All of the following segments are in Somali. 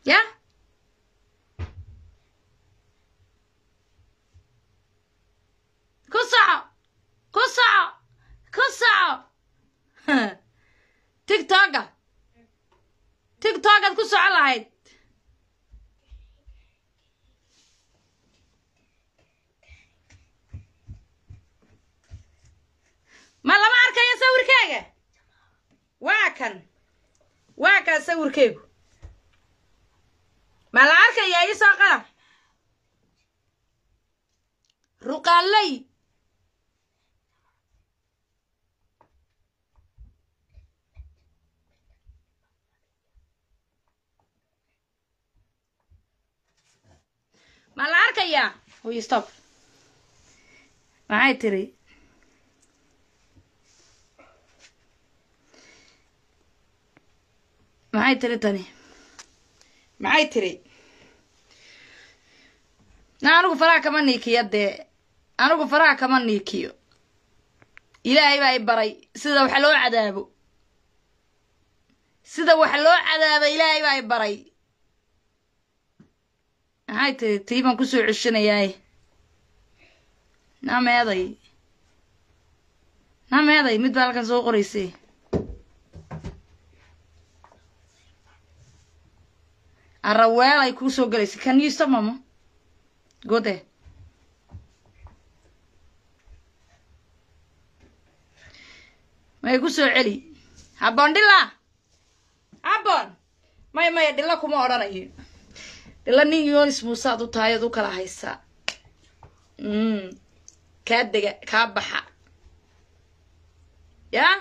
ya ku soco ku soco ku soco tigtoga tigtogaad ku soco lahayd ma lama arkayo sawirkeyga waa kan waa kan sawirkeygu ma la arkaya isoo qalam ruqaaley ma la arkayaa oy stop maxay tiri maxay tiri tani maxay tiri na anigu faraha kama niikiyo dee anigu faraha kama niikiyo ilaahay baa i baray sida wax loo cadaabo sida wax loo cadaabo ilaahay baa i baray maxay tiri tii baan kusoo ceshanayaay naa meeday naa meeday mid baa halkan soo qoraysay araweel ay kuu soo gelaysay can you stop mama go there may ku soo celi habboon dhila habboon maya maya dhilla kuma odhanayo dhilla nin yonis muusaad u tahay ood u kala haysaa kaa dega kaa baxa yaa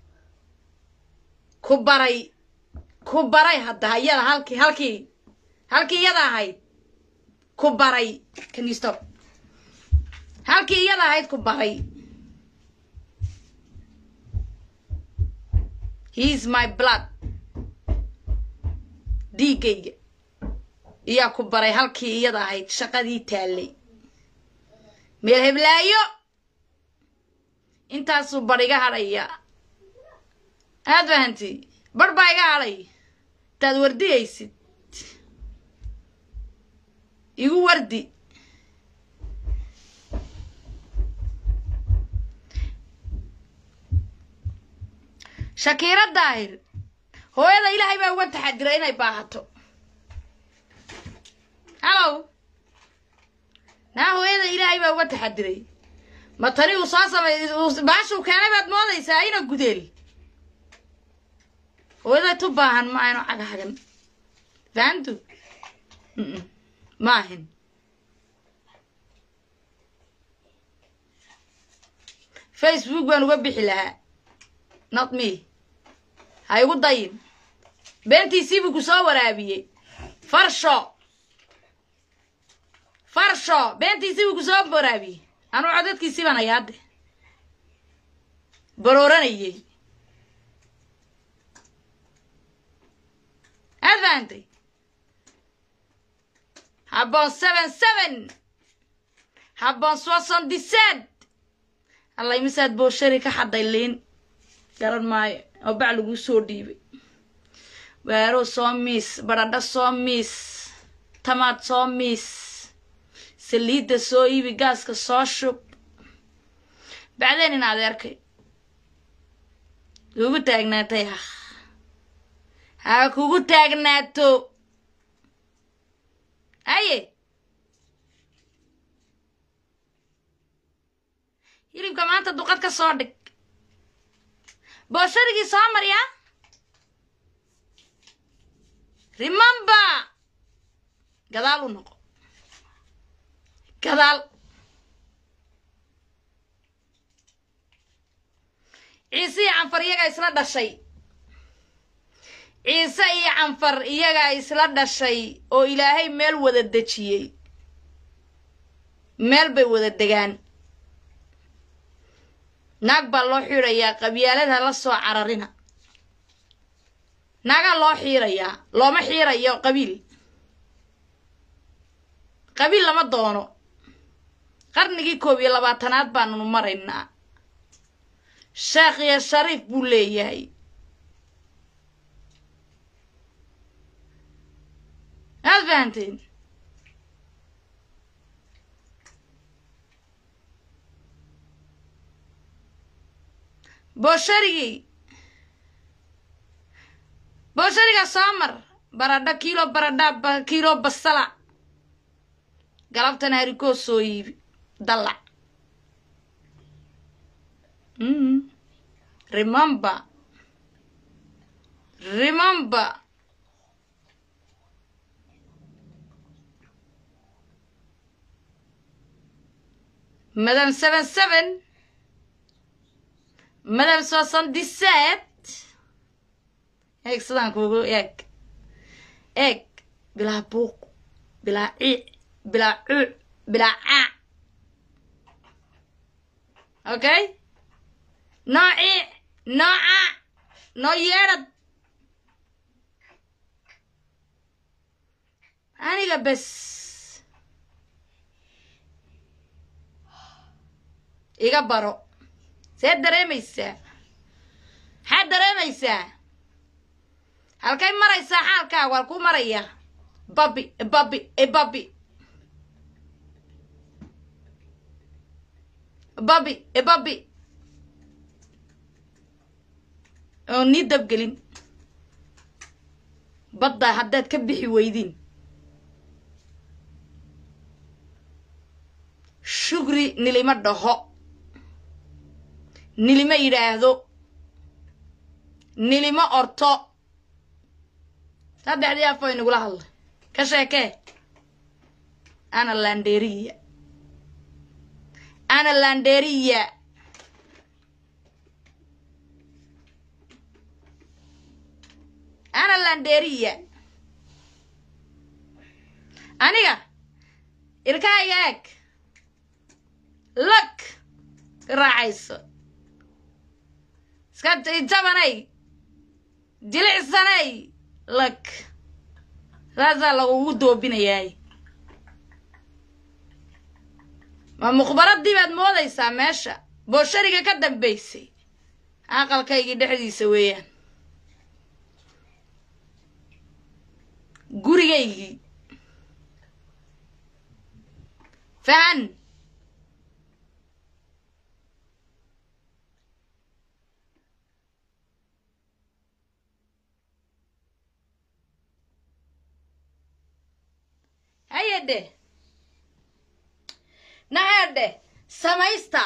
ku baray ku baray hadda iyada halkii halkii halkii iyada ahayd ku baray can you stop halkii iyada ahayd ku baray he is my blood dhiiggayga iyaa ku baray halkii iyada ahayd shaqadii taallay meel heblaayo intaasuu bar iga hadhaya aad fahanti bar baa iga hadhay intaad wardiyaysid igu wardi shakiiro daahir hooyada ilaahay baa uga taxadiray inay baahato hallow naa hooyada ilaahay baa uga taxadiray ma tani uu soo samay baashuu keenay baad moodaysaa ina gudeel hooyada tu baahan ma aynu caghagan fahantu maahin facebook baan uga bixi lahaa not me ha igu dayin beentiisii buu ku soo waraabiyey farsho farsho beentiisii buu ku soo waraabiyey anuu codadkiisii baan ayaade barooranayey aad fahantay habboon seven seven habboon soixante dix-sept alla imisaad booshari ka xadday liin garan maayo oo bac laguu soo dhiibay waaro soo miis badhadho soo miis tamaad soo miis saliidda soo iibi gaaska soo shub bacdeen in adeerkay kugu taagnaatay ha ha kugu taagnaato haye hilibka maanta duqad ka soo dhig boosharigii soo marya remember gadaal u noqo gadaal ciise iyo canfar iyagaa isla dhashay ciise iyo canfar iyagaa isla dhashay oo ilaahay meel wada dejiyey meel bay wada degaan naag baa loo xiirayaa qabyaalada la soo cararina naagaa loo xiirayaa looma xiirayo qabiil qabiil lama doono qarnigii koob iyo labaatanaad baanunu maraynaa sheekh iyo shariif buu leeyahay fahanteen boosharigii booshariga soo mar baradho kiilo baradha kiilo basala galabtana harikoo soo iibi dallac remember remember madame seven seven madame soixante-dix-sept eeg sidaan kuugu eeg eeg bilaa buuq bilaa ciic bilaa cuuc bilaa caac okay noo ciic noo caac noo yeedhad aniga bes iga baro see dareemaysaa maxaad dareemaysaa halkay maraysaa xaalkaaga waa ku maraya babi babi babi babi babi oo nii dabgelin badda haddaad ka bixi weydiin shugri nilima dhaho nilima yidhaahdo nilima orto saddexdii afo inagula hadlay ka sheekee ana landeriya ana landeriya ana landeriya aniga ilkahayga eeg lak ka raacayso iska jabanay jilicsanay lak saasaa lagugu doobinayaay ma mukhbaradii baad moodaysaa meesha booshariga ka dambaysay aqalkaygii dhexdiisa weeyaan gurigaygii fahan hayadhe nahadhe samaysta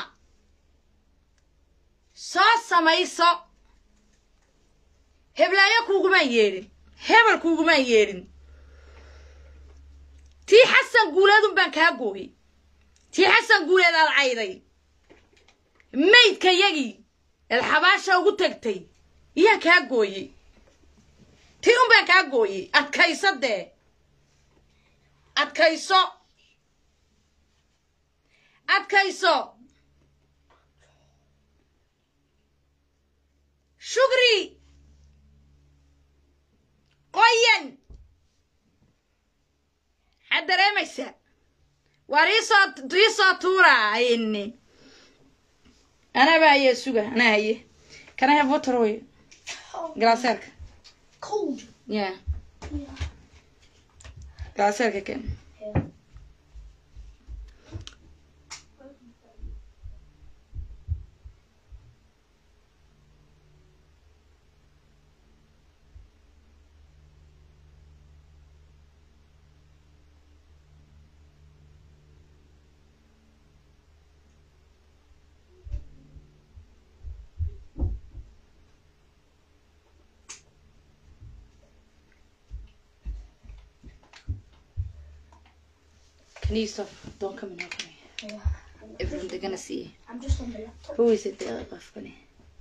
soo samayso heblaayo kuugumaan yeedhin hebel kuugumaan yeedhin tii xasan guuleedun baan kaa gooyey tii xasan guuleed aad cayday maydka yagii eed xabaasha ugu tagtay iyaan kaa gooyey tii un baan kaa gooyey adkayso dee adkayso adkayso shugri qoyan maxaad dareemaysaa waar iisoo iisoo tuura ayni anaba haye suga anaa haye can I have water way galaaseerka Cold. yeah Yeah. galaaseerka ken Yeah. can you stop don't come in help me Yeah. everyone they're gonna see I'm just on the laptop. who is it the other funny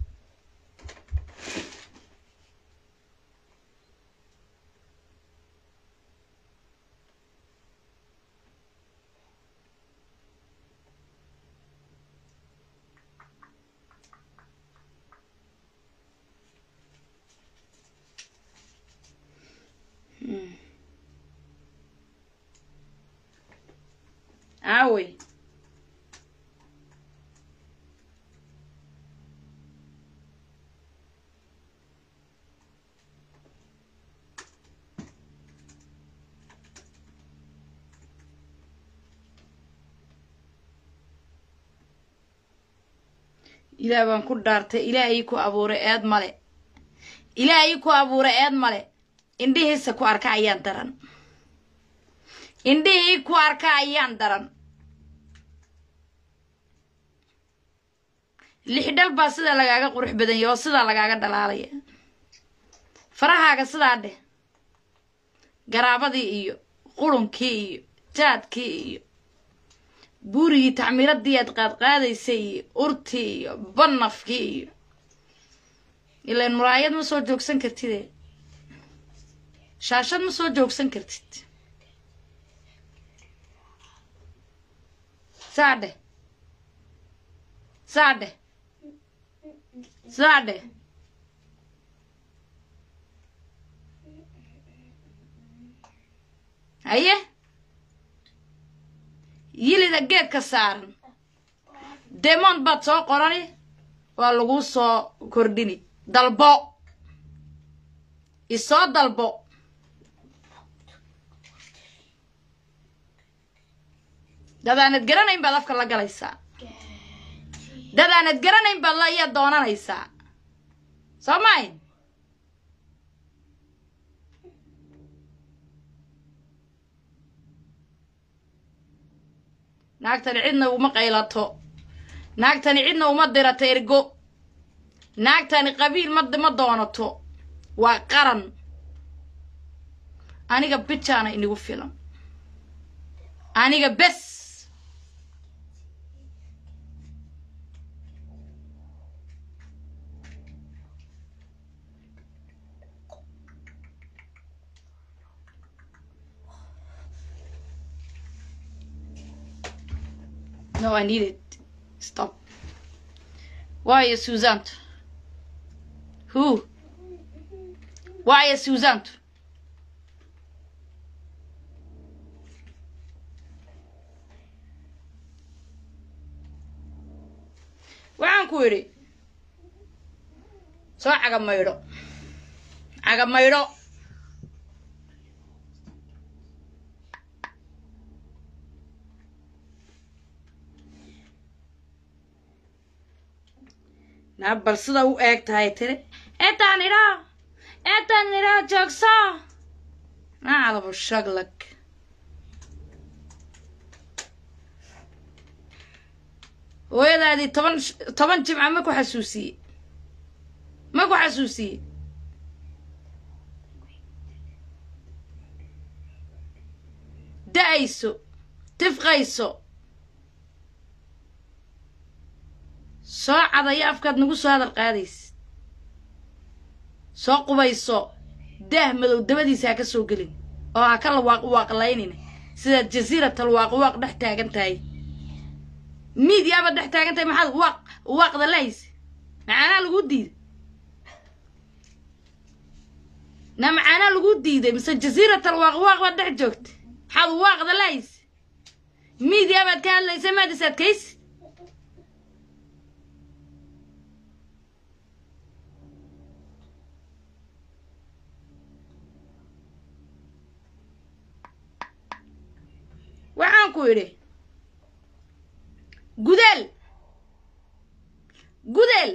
Hmm. Aaway ilaah baan ku dhaartay ilaahii ku abuuray eed male ilaahii ku abuuray eed male indhihiisa ku arka ayaan daran indhihii ku arka ayaan daran lixdhal baa sidaa lagaaga qurux badanya oo sidaa lagaaga dhalaalaya farahaaga sidaa dheh garaabadii iyo qurunkii iyo jaadkii iyo buurigii tacmiiradii aad qaadqaadaysay iyo urtii iyo banafkii iyo ilaan muraayad ma soo joogsan kartide shaashad ma soo joogsan kartid saa dheh saa dheh saa dheh haye yilida geedka saaran demond baad soo qorani waa laguu soo kordhini dalbo isoo dalbo dadaanad garanayn baad afka la galaysaa dadaanad garanayn baad la iya doonanaysaa soo mayn naagtani cidna uma qaylato naagtani cidna uma dirato ergo naagtani qabiil ma ma doonato waa qaran aniga bijaana inigu filan aniga bes No, I need it. Stop. Why is Susan? Who? Why is Susan? waxaan ku idhi soo caga maydho caga maydho naa bal sida u eeg tahay tiri eetaan idhaa eetaan idhaa joogso nacdabo shaglag hooyadaadii toban toban jimca ma ku xasuusiye ma ku xasuusiye da-ayso tifqayso soo cadayo afkaad nagu soo hadal qaadaysa soo qubayso daah madow dabadiisa ha ka soo gelin oo ha ka lawaaq waaqlaynina sidaad jasiiratal waaqwaaq dhex taagan tahay miidiyaaba dhex taagan tahay maxaad waaq waaqda lahaysa macaanaa lagu diiday na macaanaa lagu diiday mise jasiiratal waaqwaaq baad dhex joogta maxaad waaqda lahaysa miidiyabaad ka hadlaysa maadis adkaysi waxaan ku idhi gudeel gudeel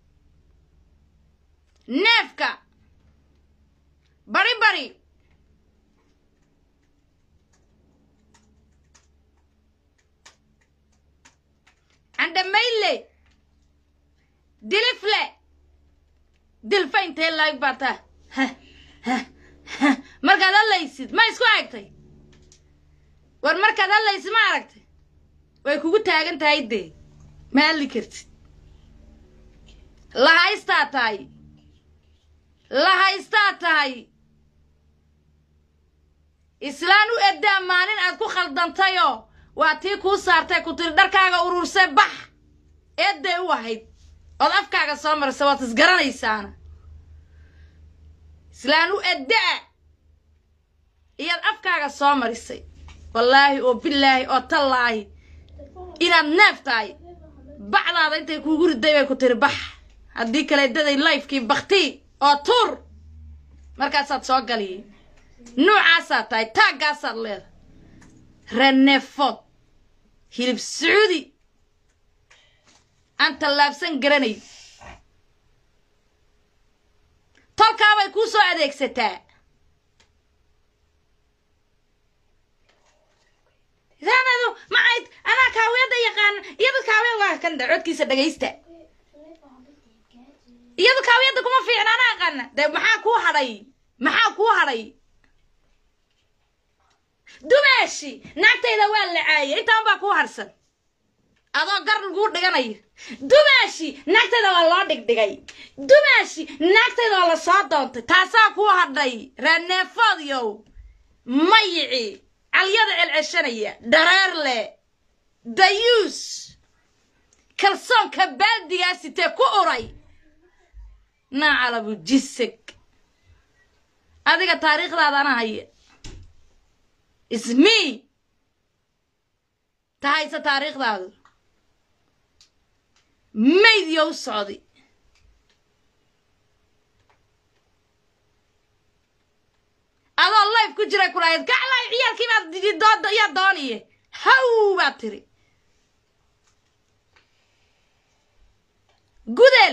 neefka bari bari candhamayle dilifle dilfa intee laag baataa markaad hadlaysid ma isku egtay war markaad hadlaysid ma aragtay way kugu taagan tahay dee ma hadli kartid lahaystaa tahay lahaystaa tahay islaan u eddaa maalin aad ku khaldantayoo waa tii kuu saartay ku tiri dharkaaga urursay bax eedday u ahayd ood afkaaga soo marisa waad isgaranaysaana islaan u eddaa iyaad afkaaga soo marisay wallaahi oo bilaahi oo tallaahi inaad neef tahay bacdaada intay kuugu riday bay ku tiri bax haddii kale daday lifekii baktii oo tuur markaasaad soo galiyay nuucaasaad tahay taaggaasaad leedahay reneefood hilib sacuudi aan tallaabsan garanayn tolkaabay kuu soo adeegsataa saanadu macayd anaa kaawiyadda yaqaana iyadu kaawiyad waa kan codkiisa dhagaysta iyadu kaawiyadda kuma fiicna anaa aqaana dee maxaa kuu hadhay maxaa kuu hadhay dumaashi naagtayda waa la caayay intaan baa kuu harsan adoo gar laguu dhiganayo dumaashi naagtayda waa loo dhigdhigay dumaashi naagtayda waa la soo doontay taasaa kuu hadhay raaneefoodyow mayici calyada celceshanaya dhareer leh dayuus kalsoonka baaldigaasitee ku uray naacalabu jiseg adiga taariikhdaada ana haya ismi tahayse taariikhdaadu maydyo u socday adoo life ku jiray kulahayd gaclay ciyaalkii baad dooda yaa dooniye haw baad tiri gudel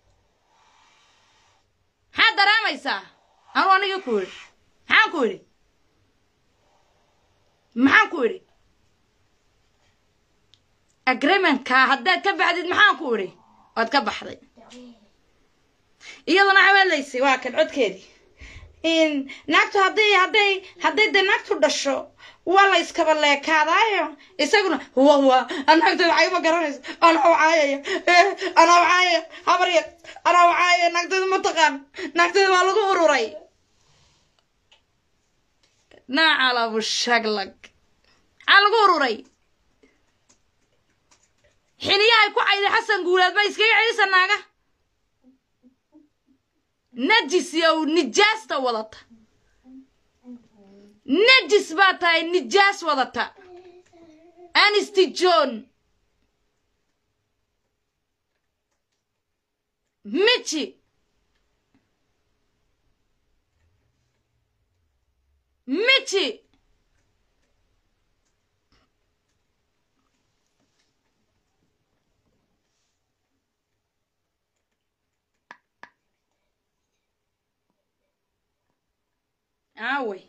maxaad daraamaysaa anuu aniga ku idhi maxaan ku idhi maxaan ku idhi agreementka haddaad ka baxdid maxaan ku idhi waad ka baxday iyaduna cawaalaysay waa kan codkeedii naagtu hadday hadday hadday dee naagtu dhasho waa la iskaba leekaadaayo isaguna wa wa naagteeda waxay ma garanayso anaa wacaayaya anaa wacaayaya habarya anaa wacaayaya naagteeda ma taqaan naagteeda waa lagu ururay naacalabu shaglag maxaa lagu ururay xiniyahay ku cayday xasan guulaad ma iskaga celisa naaga najis yow nijaasta wadata najis baa tahay nijaas wadata anisti john michi michi aawey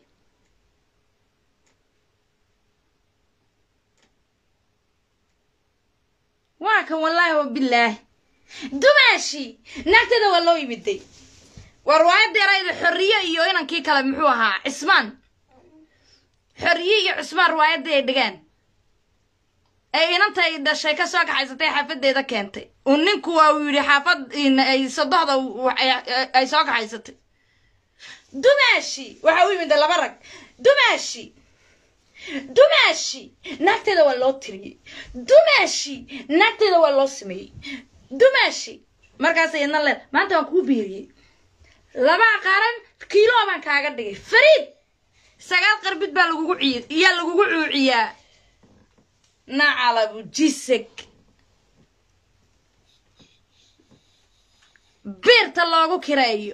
waa kan wallaahi wabilaahi dumaashi naagteeda waa loo yimiday waa riwaayadda yarayda xorriye iyo inankii kale muxuu ahaa cismaan xorriye iyo cismaan riwaayadda ay dhigaan ay inantay dhashay ka soo kaxaysatay xaafadeeda keentay uu ninku waa uu yidhi xaafad sadoxda ay soo kaxaysatay dumaashi waxa u yimid laba rag dumaashi dumaashi naagteeda waa loo tiriyey dumaashi naagteeda waa loo sameeyey dumaashi markaasay idna leen maanta waan kuu biiriyey labaa qaran kiilo baan kaaga dhigay fariid sagaal qarbid baa lagugu ciy iyaa lagugu cuuciyaa nacalabu jiseg biirta loogu kireeyo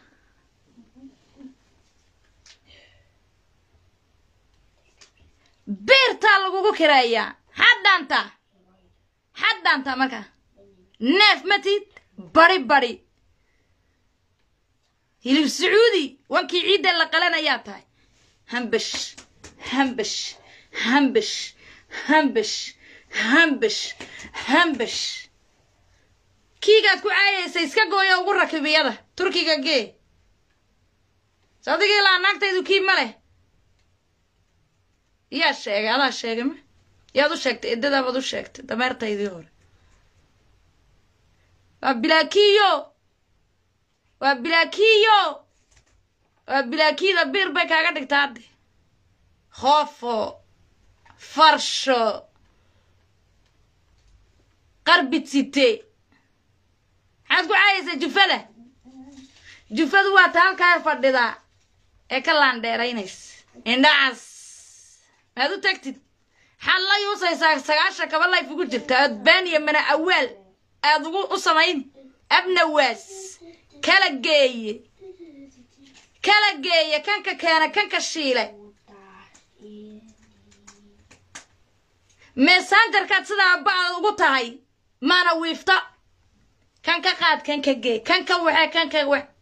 beertaa lagugu kireeyaa xaddaanta xaddaanta markaa neef matid bari bari hilib sacuudi wankii ciidda la qalanayaa tahay hambash hambash hambash hambash hambash hambash kiigaad ku caayaysa iska gooya ugu rakibiyada turkiga gee sadigii laa naagtaydu kii ma leh yaa sheegay adaa sheegay ma yaad u sheegtay eddadaabaad u sheegtay dameertaydii hore waa bilaakiyo waa bilaakiyo waa bilaakiyada biir bay kaaga dhigtaa hadde khoofo farsho qarbid site maxaad ku caayaysaa jufada jufadu waa ta halkaa fadhidaa ee ka laandheeraynaysa indhacas maad u tagtid xaad la yuusaysaa sagaashan kaba layf ugu jirta aad baaniya mana awaal aad ugu u samayn abnawaas kala geeye kala geeye kanka keena kanka shiile messengerkaad sidaa ba-ad ugu tahay maana wiifta kan ka qaad kan ka gee kan ka waxee kan ka wax